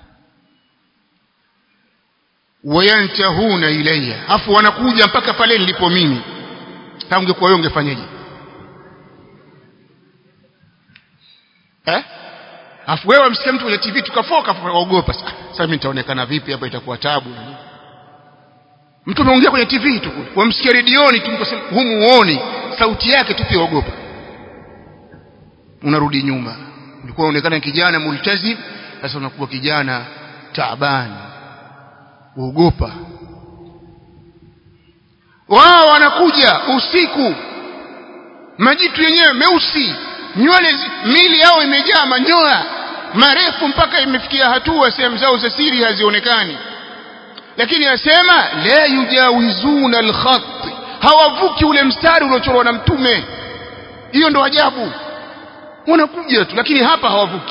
wayantahuna ilayya afu wanakuja mpaka pale nilipo mimi kama ungekuwa wewe ungefanyaje eh afu wewe msikia mtu kwenye TV tukafoka ukaogopa sasa mimi nitaonekana vipi hapa itakuwa tabu mtu ameongea kwenye TV tu wamsikia redioni tu mkasema humuoni sauti yake tu pia ogopa unarudi nyuma ulikuwa unaonekana kijana multazim sasa unakuwa kijana taabani uogopa wao wanakuja usiku majitu yenyewe meusi nywele mili yao imejaa manyoya marefu mpaka imefikia hatua sehemu zao za siri hazionekani lakini asema la yujawizuna alkhat hawavuki ule mstari uliochorwa na mtume hiyo ndo ajabu wanakuja tu lakini hapa hawavuki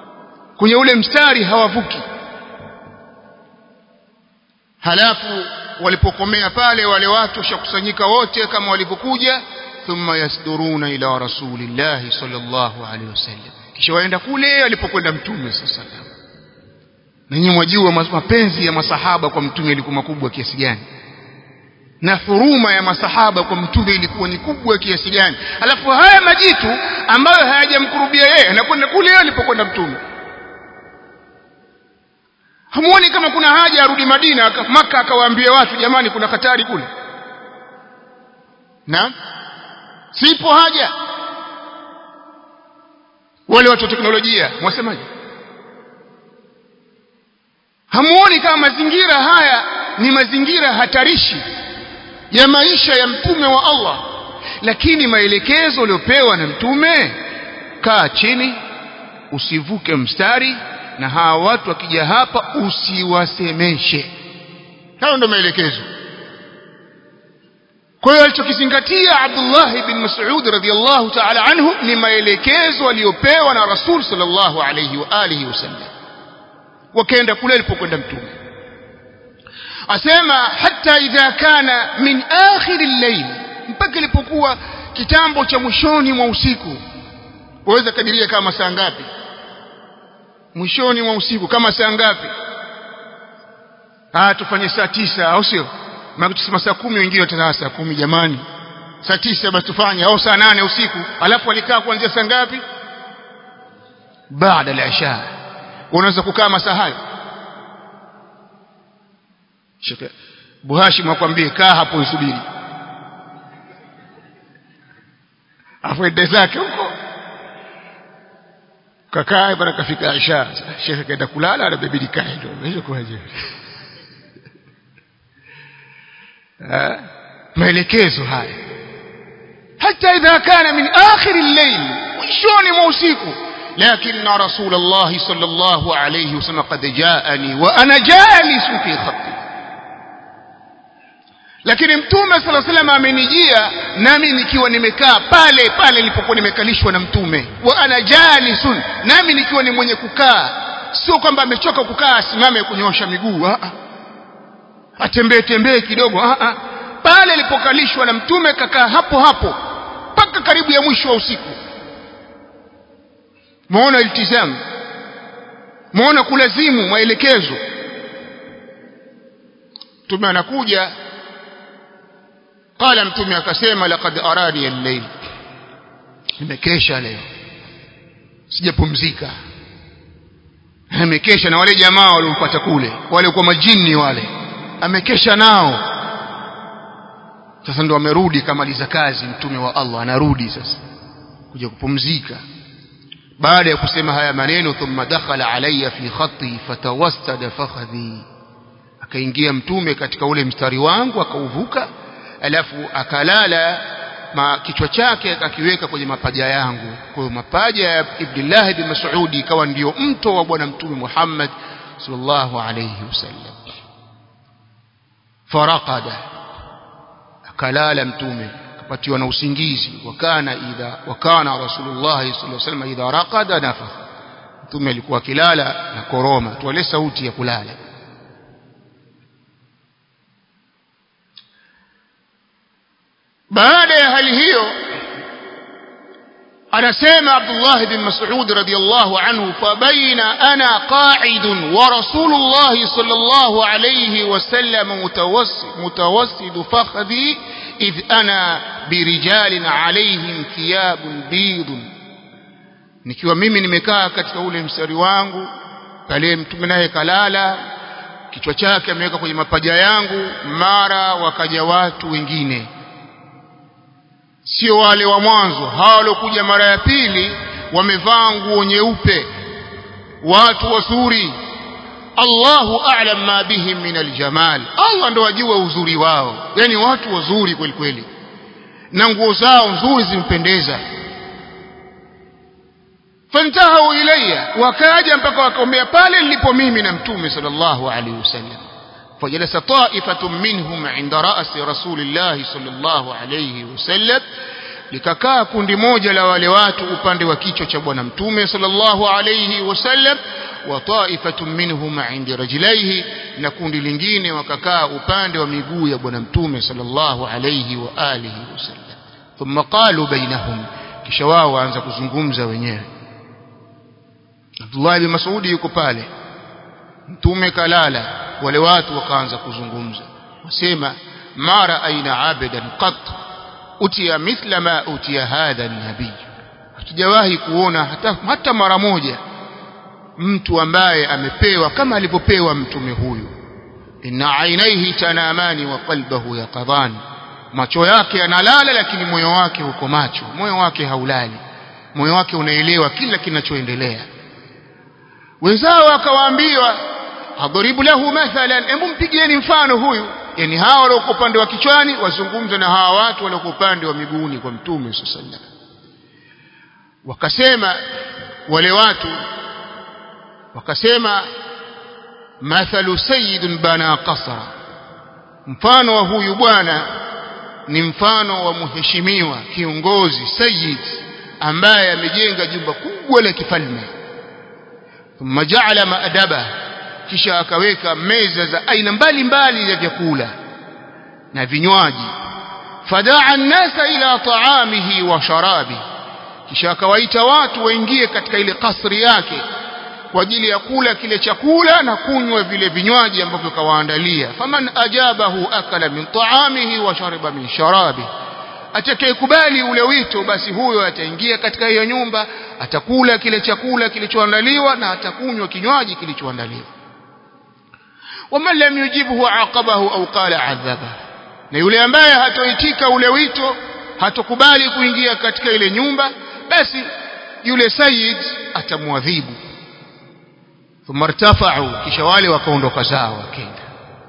kwenye ule mstari hawavuki halafu walipokomea pale wale watu washakusanyika wote kama walivyokuja thumma yasduruna ila rasulillahi sallallahu alaihi wasallam kisha waenda kule alipokwenda mtume sallallahu alaihi wasallam nanyi mwajua mapenzi ya masahaba kwa mtume ilikuwa makubwa kiasi gani na huruma ya masahaba kwa mtume ilikuwa ni kubwa kiasi gani alafu haya majitu ambayo hayajamkurubia yeye anakwenda kule alipokwenda mtume hamuoni kama kuna haja arudi Madina maka akawaambia watu jamani kuna hatari kule na sipo haja wale watu wa teknolojia mwasemaje hamuoni kama mazingira haya ni mazingira hatarishi ya maisha ya mtume wa Allah lakini maelekezo uliopewa na mtume kaa chini usivuke mstari na hawa watu wakija hapa usiwasemeshe hayo ndio maelekezo kwa hiyo alichokizingatia Abdullah bin Mas'ud radhiyallahu ta'ala anhu ni maelekezo aliyopewa na Rasul sallallahu alayhi wa alihi wasallam wakaenda kule alipokwenda mtume asema hata idha kana min akhir al-layl mpaka ilipokuwa kitambo cha mwishoni mwa usiku waweza kadiria kama saa ngapi mwishoni mwa usiku kama saa ngapi ah tufanye saa tisa au sio maana tusema saa kumi wengine watasema saa kumi jamani saa tisa basi tufanye au saa nane usiku alafu alikaa kuanzia saa ngapi baada ya isha unaweza kukaa masaa hayo Sheikh Buhashim akwambie kaa hapo usubiri afuende zake huko kakaa bana kafika Aisha Sheikh kaenda kulala na bibi kae ndio hiyo kwaje maelekezo haya hata idha kana min akhir al-layl mwishoni mwa usiku لكن رسول الله صلى الله عليه وسلم قد جاءني وأنا جالس في خطي lakini mtume sala salam amenijia nami nikiwa nimekaa pale pale nilipokuwa nimekalishwa na mtume wa ana jalisun nami nikiwa ni mwenye kukaa sio kwamba amechoka kukaa asimame kunyosha miguu a atembee tembee kidogo a a pale alipokalishwa na mtume kakaa hapo hapo mpaka karibu ya mwisho wa usiku muona iltizamu muona kulazimu maelekezo mtume anakuja qala mtume akasema laqad arani al-layl nimekesha leo sijapumzika amekesha na wale jamaa waliompata kule wale kwa majini wale amekesha nao sasa ndo amerudi kamaliza kazi mtume wa Allah anarudi sasa kuja kupumzika baada ya kusema haya maneno thumma dakhala alayya fi khatti fatawassada fakhadhi akaingia mtume katika ule mstari wangu akauvuka alafu akalala ma kichwa chake akakiweka kwenye mapaja yangu kwa hiyo mapaja ya Abdullah ibn Mas'ud ikawa ndio mto wa bwana mtume Muhammad sallallahu alayhi wasallam faraqada akalala mtume akapatiwa na usingizi wakana idha wakana rasulullah sallallahu alayhi wasallam idha raqada nafakh mtume alikuwa akilala na koroma tuale sauti ya kulala baada ya hali hiyo anasema Abdullah bin Mas'ud radiyallahu anhu fabaina ana qa'id wa Rasulullah sallallahu alayhi wasallam mutawassid mutawassid fakhdi idh ana birijalin alayhim thiyabun bidun nikiwa mimi nimekaa katika ule mstari wangu pale mtume naye kalala kichwa chake ameweka kwenye mapaja yangu mara wakaja watu wengine sio wale wa mwanzo hawa waliokuja mara ya pili wamevaa nguo nyeupe watu wazuri Allahu a'lam ma bihim min aljamal Allah ndo ajua uzuri wao yani watu wazuri kweli kweli na nguo zao nzuri zimpendeza fantahu ilayya wakaja mpaka wakaombea pale nilipo mimi na mtume sallallahu alaihi wasallam فجلس طائفة منهم عند رأس رسول الله صلى الله عليه وسلم likakaa kundi moja la wale watu upande wa kichwa cha bwana mtume sallallahu alayhi wasallam wa ta'ifatun minhum 'inda rajlaihi na kundi lingine wakakaa upande wa miguu ya bwana mtume sallallahu alayhi wa alihi wasallam thumma qalu bainahum kisha wao waanza kuzungumza wenyewe Abdullah ibn Mas'ud yuko pale mtume kalala wale watu wakaanza kuzungumza wasema mara aina abadan qat utiya mithla ma utiya hadha nabii hatujawahi kuona hata, hata mara moja mtu ambaye amepewa kama alivyopewa mtume huyu inna ainaihi tanamani wa qalbahu yaqadhan macho yake yanalala lakini moyo wake uko macho moyo wake haulali moyo wake unaelewa kila kinachoendelea wenzao wakawaambiwa adhribu lahu mathalan hebu mpigieni mfano huyu yani hawa walioko upande wa kichwani wazungumza na hawa watu walioko upande wa miguuni kwa mtume sallallahu alaihi wasallam wakasema wale watu wakasema mathalu sayyidun bana qasra mfano wa huyu bwana ni mfano wa mheshimiwa kiongozi sayyid ambaye amejenga jumba kubwa la kifalme thumma ja'ala maadaba kisha akaweka meza za aina mbalimbali ya vyakula na vinywaji fadaa an-nasa ila ta'amihi wa sharabihi kisha akawaita watu waingie katika ile kasri yake kwa ajili ya kula kile chakula na kunywa vile vinywaji ambavyo kawaandalia faman ajabahu akala min taamihi wa shariba min sharabi atakayekubali ule wito basi huyo ataingia katika hiyo nyumba atakula kile chakula kilichoandaliwa na atakunywa kinywaji kilichoandaliwa waman lam yujibhu aqabahu au qala adhaba na yule ambaye hatoitika ule wito hatokubali kuingia katika ile nyumba basi yule sayyid atamwadhibu thumma irtafa'u kisha wale wakaondoka zao wakenda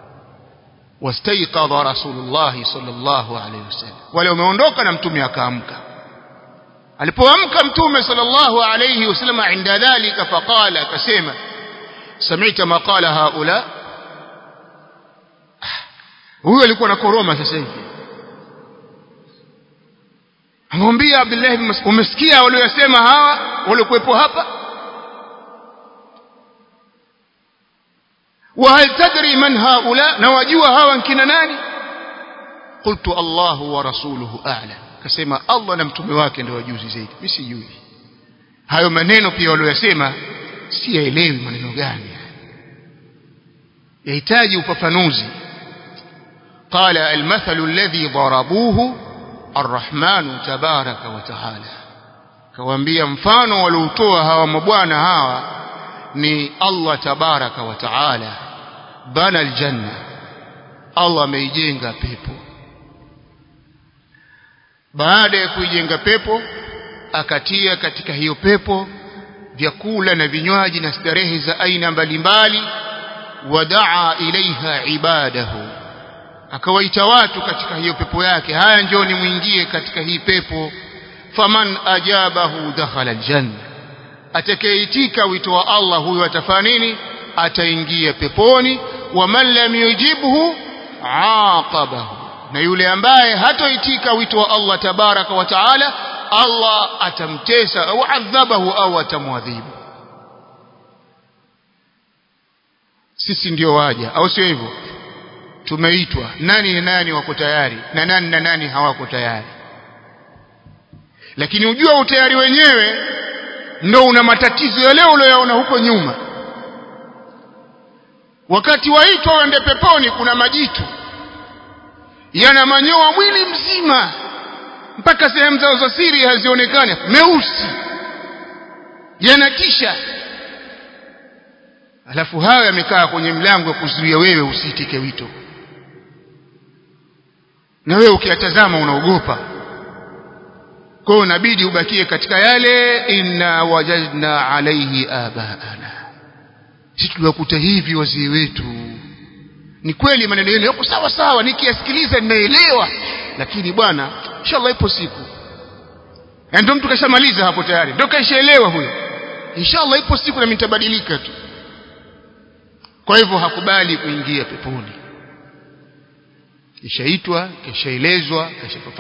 wastaiqadha rasulullah sallallahu alayhi wasallam wale wameondoka na mtume akaamka alipoamka mtume sallallahu alayhi wasallam inda dhalika faqala akasema sami'ta ma qala haula huyo alikuwa na koroma sasa hivi amwambia Abdullah ibn Mas'ud umesikia waliyosema hawa waliokuwepo hapa wa hal tadri man haula na wajua hawa nkina nani qultu Allah wa rasuluhu a'lam kasema Allah na mtume wake ndio wajuzi zaidi mimi sijui hayo maneno pia waliyosema siyaelewi maneno gani yahitaji ufafanuzi قال المثل الذي ضربوه الرحمن تبارك وتعالى kawaambia mfano walioutoa hawa mabwana hawa ni Allah tabaraka wa taala bana aljanna Allah ameijenga pepo baada ya kuijenga pepo akatia katika hiyo pepo vyakula na vinywaji na starehe za aina mbalimbali wadaa ilaiha ibadahu akawaita watu katika hiyo pepo yake haya njoni muingie katika hii pepo faman ajabahu dakhala aljanna atakayeitika wito wa Allah huyo atafanya nini ataingia peponi wa man lam yujibhu aqabahu na yule ambaye hatoitika wito wa Allah tabaraka wa taala Allah atamtesa au adhabahu au atamwadhibu sisi ndio waja au sio hivyo tumeitwa nani na nani wako tayari na nani na nani hawako tayari lakini ujua utayari wenyewe ndo una matatizo ya leo uliyoyaona huko nyuma wakati waitwa wende peponi kuna majitu yana manyoa mwili mzima mpaka sehemu zao za siri hazionekani meusi yanatisha alafu hayo yamekaa kwenye mlango wa kuzuia wewe usiitike wito na wewe ukiyatazama unaogopa kwa hiyo inabidi ubakie katika yale inna wajadna alaihi abaana sisi tuliwakuta hivi wazee wetu ni kweli maneno yenu yako sawa sawa nikiyasikiliza ninaelewa lakini bwana inshallah ipo siku ndio mtu kashamaliza hapo tayari ndio kaishaelewa huyo inshallah ipo siku na nitabadilika tu kwa hivyo hakubali kuingia peponi kishaitwa kishaelezwa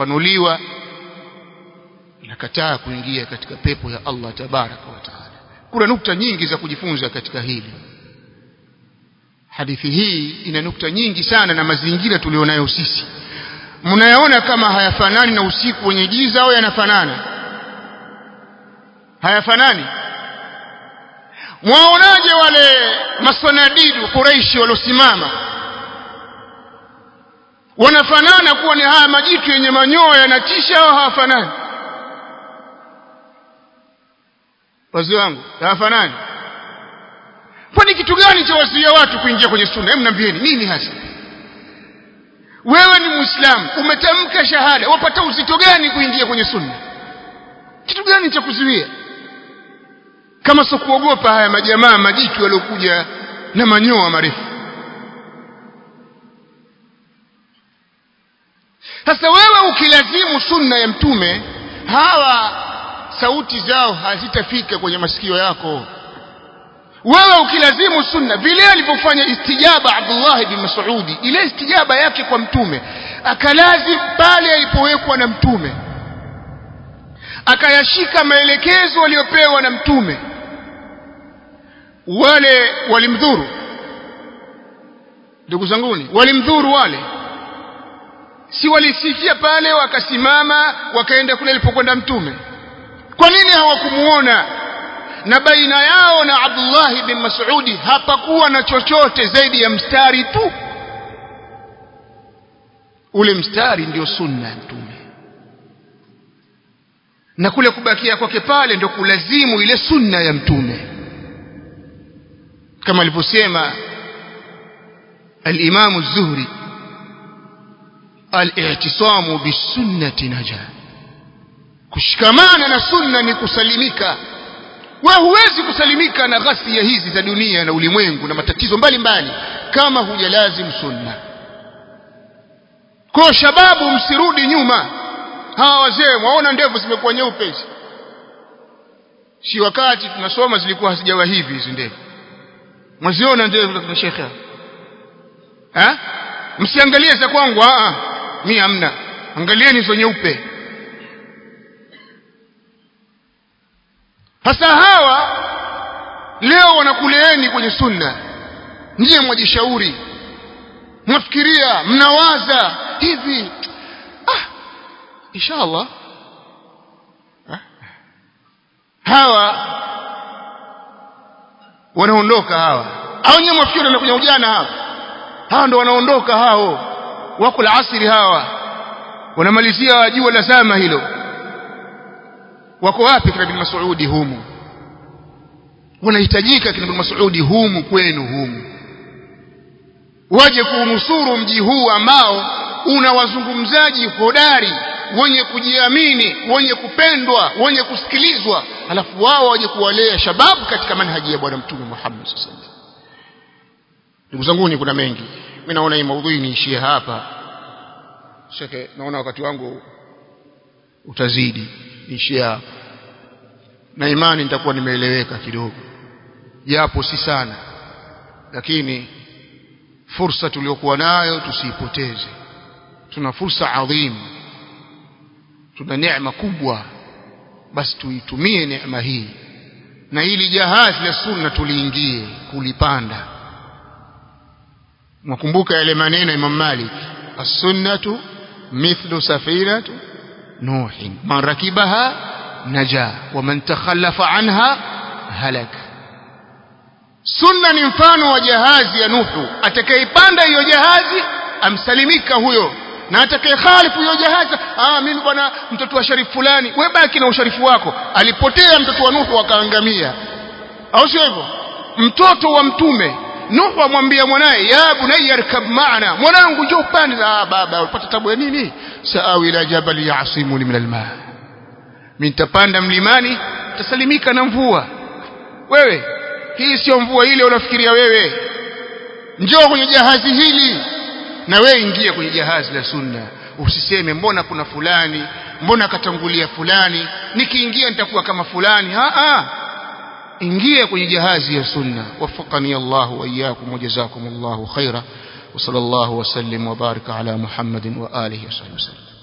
kishafafanuliwa inakataa kuingia katika pepo ya Allah tabaraka wa taala kuna nukta nyingi za kujifunza katika hili hadithi hii ina nukta nyingi sana na mazingira tulionayo sisi mnayaona kama hayafanani na usiku wenye giza au yanafanana hayafanani mwaonaje wale masanadidu Quraishi waliosimama wanafanana kuwa ni haya majitu yenye manyoya yanatisha au hawafanani wazee wangu hawafanani kwani kitu gani cha wazuia watu kuingia kwenye sunna hebu niambieni nini hasa wewe ni muislamu umetamka shahada wapata uzito gani kuingia kwenye sunna kitu gani cha kuzuia kama sio kuogopa haya majamaa majitu waliokuja na manyoa marefu sasa wewe ukilazimu sunna ya mtume hawa sauti zao hazitafika kwenye masikio yako wewe ukilazimu sunna vile alivyofanya istijaba Abdullah bin Mas'udi ile istijaba yake kwa mtume akalazim pale alipowekwa na mtume akayashika maelekezo aliyopewa na mtume wale walimdhuru ndugu zanguni walimdhuru wale si walisikia pale wakasimama wakaenda kule alipokwenda mtume kwa nini hawakumuona na baina yao na Abdullah bin Mas'udi hapakuwa na chochote zaidi ya mstari tu ule mstari ndio sunna ya mtume na kule kubakia kwake pale ndio kulazimu ile sunna ya mtume kama alivyosema al-Imam az-Zuhri al-i'tisamu bis-sunnati najah kushikamana na sunna ni kusalimika wewe huwezi kusalimika na ghasia hizi za dunia na ulimwengu na matatizo mbalimbali mbali, kama hujalazim sunna kwa shababu msirudi nyuma hawa wazee waona ndevu zimekuwa nyeupe hizi si wakati tunasoma zilikuwa hazijawa hivi hizi ndevu mwaziona ndevu za shekhe eh msiangalie za kwangu a mimi hamna angalieni hizo nyeupe hasa hawa leo wanakuleeni kwenye sunna nyie mwajishauri mwafikiria mnawaza hivi ah inshallah ah. hawa wanaondoka hawa au nyie mwafikiri wanakuja ujana hawa hawa ndo wanaondoka hao wako la asiri hawa wanamalizia jua la zama hilo wako wapi kina bin Mas'udi humu wanahitajika kina bin Mas'udi humu kwenu humu waje kuunusuru mji huu ambao una wazungumzaji hodari wenye kujiamini wenye kupendwa wenye kusikilizwa alafu wao waje kuwalea shababu katika manhaji ya bwana mtume Muhammad sallallahu alaihi wasallam ndugu zangu kuna mengi mimi naona hii maudhui niishie hapa shekhe naona wakati wangu utazidi niishie hapa na imani nitakuwa nimeeleweka kidogo japo si sana lakini fursa tuliyokuwa nayo tusiipoteze tuna fursa adhimu tuna neema kubwa basi tuitumie neema hii na ili jahazi la sunna tuliingie kulipanda mwakumbuka yale maneno ya Imam Malik as-sunnatu mithlu safinatu nuh man rakibaha naja wa man takhallafa anha halak sunna ni mfano wa jahazi ya nuhu atakayepanda hiyo jahazi amsalimika huyo na atakayekhalifu hiyo jahazi ah mimi bwana mtoto wa sharifu fulani wewe baki na usharifu wako alipotea mtoto wa nuhu akaangamia au sio hivyo mtoto wa mtume Nuhu amwambia mwanaye ya bunayya arkab maana mwanangu njoo upande ah baba ulipata tabu ya nini saawi ila jabal yasimuni min alma mimi nitapanda mlimani tasalimika na mvua wewe hii sio mvua ile unafikiria wewe njoo kwenye jahazi hili na wewe ingia kwenye jahazi la sunna usiseme mbona kuna fulani mbona katangulia fulani nikiingia nitakuwa kama fulani a a ingia kwenye jahazi ya sunna wafaqani Allah wa iyyakum wa jazakumullahu khaira wa sallallahu wa sallim wa baraka ala Muhammadin wa alihi wa sahbihi